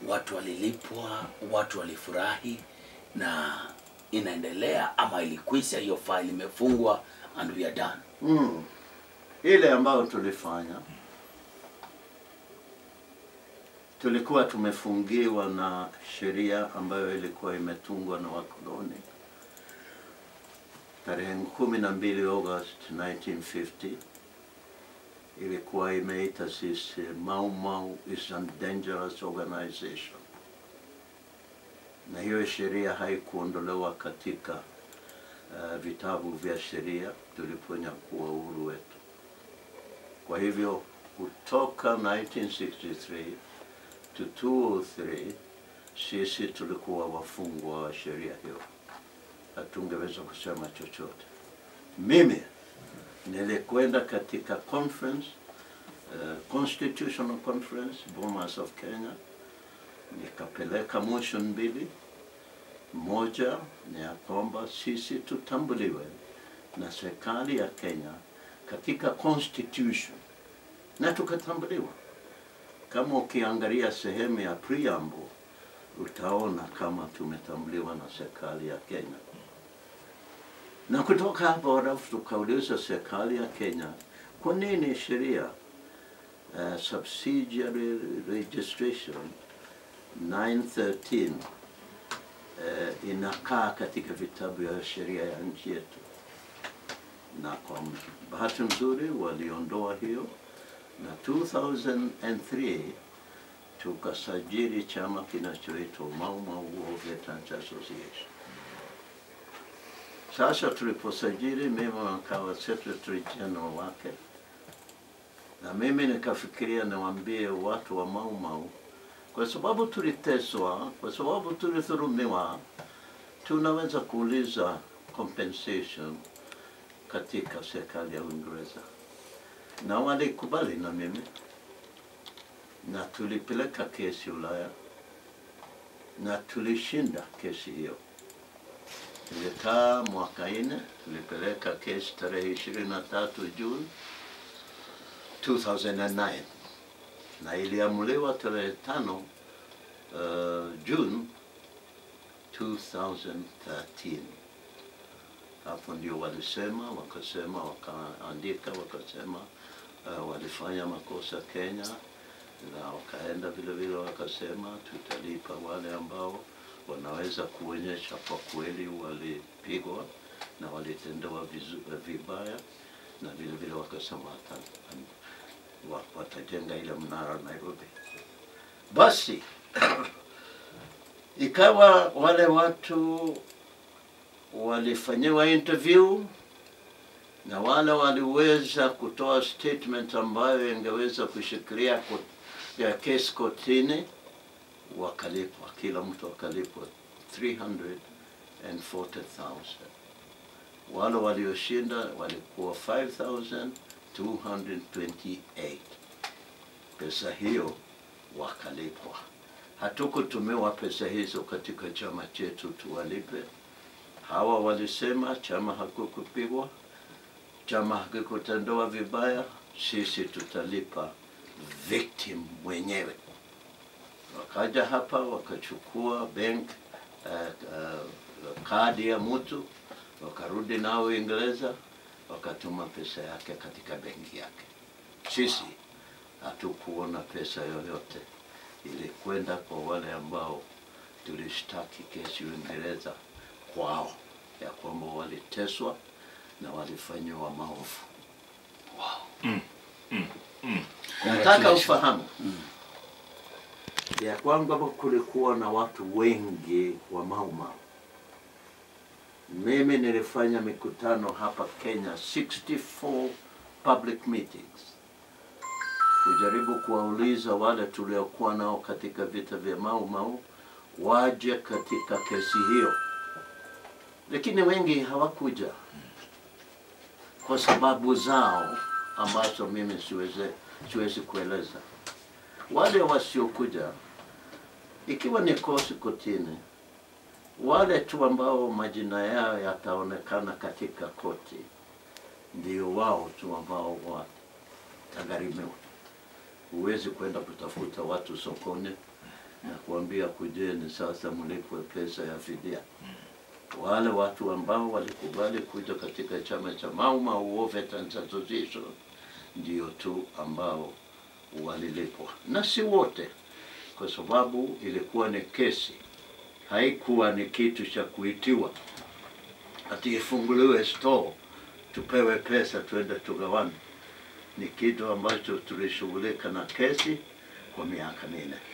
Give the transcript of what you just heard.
watu walilipwa, watu walifurahi na inaendelea ama ilikwisha, hiyo file imefungwa and we are done. Mm. Ile ambayo tulifanya tulikuwa tumefungiwa na sheria ambayo ilikuwa imetungwa na wakoloni tarehe kumi na mbili August 1950 ilikuwa imeita sisi Mau Mau is a dangerous organization, na hiyo sheria haikuondolewa katika uh, vitabu vya sheria tuliponyakua uhuru wetu. Kwa hivyo kutoka 1963 to 203 sisi tulikuwa wafungwa wa sheria hiyo, hatungeweza kusema chochote. Mimi nilikwenda katika conference uh, constitutional conference Bomas of Kenya, nikapeleka motion mbili moja ni ya kwamba sisi tutambuliwe na serikali ya Kenya katika constitution na tukatambuliwa. Kama ukiangalia sehemu ya preamble utaona kama tumetambuliwa na serikali ya Kenya. Na kutoka hapo halafu tukauliza serikali ya Kenya, kwa nini sheria uh, subsidiary registration 913 uh, inakaa katika vitabu vya sheria ya nchi yetu, na kwa bahati nzuri waliondoa hiyo, na 2003 tukasajili chama kinachoitwa Mau Mau War Veterans Association. Sasa tuliposajili, mimi nikawa secretary general wake, na mimi nikafikiria niwaambie watu wa Mau Mau kwa sababu tuliteswa, kwa sababu tulidhulumiwa, tunaweza kuuliza compensation katika serikali ya Uingereza, na walikubali na mimi, na tulipeleka kesi Ulaya na tulishinda kesi hiyo. Ilikaa mwaka nne, tulipeleka kesi tarehe ishirini na tatu Juni 2009 na iliamuliwa tarehe tano uh, June 2013. Hapo ndio walisema, wakasema, wakaandika, wakasema uh, walifanya makosa Kenya, na wakaenda vile vile wakasema tutalipa wale ambao wanaweza kuonyesha kwa kweli walipigwa na walitendewa vizu- vibaya, na vile vile wakasema wata, wa- watajenga ile mnara Nairobi. Basi ikawa wale watu walifanyiwa interview na wale waliweza kutoa statement ambayo ingeweza kushikilia ko- ya kesi kotini, wakalipwa, kila mtu akalipwa 340,000. Wale walioshinda walikuwa 5,228. Pesa hiyo wakalipwa. Hatukutumiwa pesa hizo katika chama chetu tuwalipe. Hawa walisema chama hakukupigwa, chama hakikutendewa vibaya, sisi tutalipa victim mwenyewe. Wakaja hapa wakachukua bank uh, uh, kadi ya mtu wakarudi nao Uingereza, wakatuma pesa yake katika benki yake. Sisi hatukuona pesa yoyote, ilikwenda kwa wale ambao tulishtaki kesi Uingereza kwao ya kwamba waliteswa na walifanyiwa maovu. Nataka ufahamu ya kwamba kulikuwa na watu wengi wa Mau Mau. Mimi nilifanya mikutano hapa Kenya, 64 public meetings, kujaribu kuwauliza wale tuliokuwa nao katika vita vya Mau Mau waje katika kesi hiyo, lakini wengi hawakuja kwa sababu zao ambazo mimi siwezi, siwezi kueleza. Wale wasiokuja, ikiwa ni kosi kotini, wale tu ambao majina yao yataonekana katika koti ndio wao tu ambao watagharimiwa. Huwezi kwenda kutafuta watu sokoni na kuambia kujeni sasa mlipwe pesa ya fidia. Wale watu ambao walikubali kuja katika chama cha Mau Mau War Veterans Association ndio tu ambao walilipwa, na si wote, kwa sababu ilikuwa ni kesi, haikuwa ni kitu cha kuitiwa ati ifunguliwe store tupewe pesa tuende tugawane. Ni kitu ambacho tulishughulika na kesi kwa miaka minne.